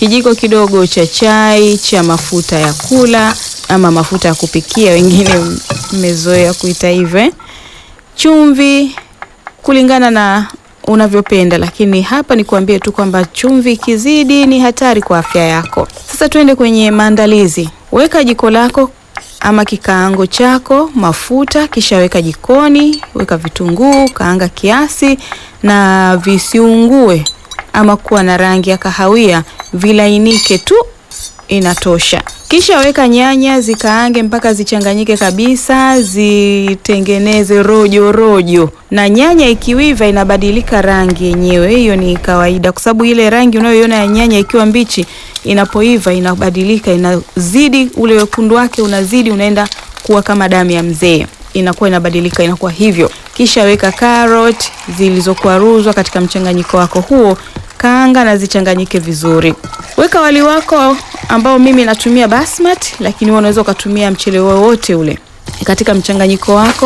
kijiko kidogo cha chai cha mafuta ya kula ama mafuta ya kupikia, wengine mmezoea kuita hivyo eh? Chumvi kulingana na unavyopenda, lakini hapa ni kuambie tu kwamba chumvi ikizidi ni hatari kwa afya yako. Sasa tuende kwenye maandalizi. Weka jiko lako ama kikaango chako mafuta, kisha weka jikoni, weka vitunguu, kaanga kiasi na visiungue ama kuwa na rangi ya kahawia, vilainike tu, inatosha. Kisha weka nyanya zikaange mpaka zichanganyike kabisa, zitengeneze rojo rojo, na nyanya ikiwiva inabadilika rangi yenyewe. Hiyo ni kawaida, kwa sababu ile rangi unayoiona ya nyanya ikiwa mbichi, inapoiva inabadilika, inazidi ule wekundu wake unazidi, unaenda kuwa kama damu ya mzee, inakuwa inabadilika, inakuwa hivyo. Kisha weka carrot zilizokwaruzwa katika mchanganyiko wako huo kaanga na zichanganyike vizuri. Weka wali wako ambao mimi natumia basmati, lakini wewe unaweza ukatumia mchele wowote ule katika mchanganyiko wako.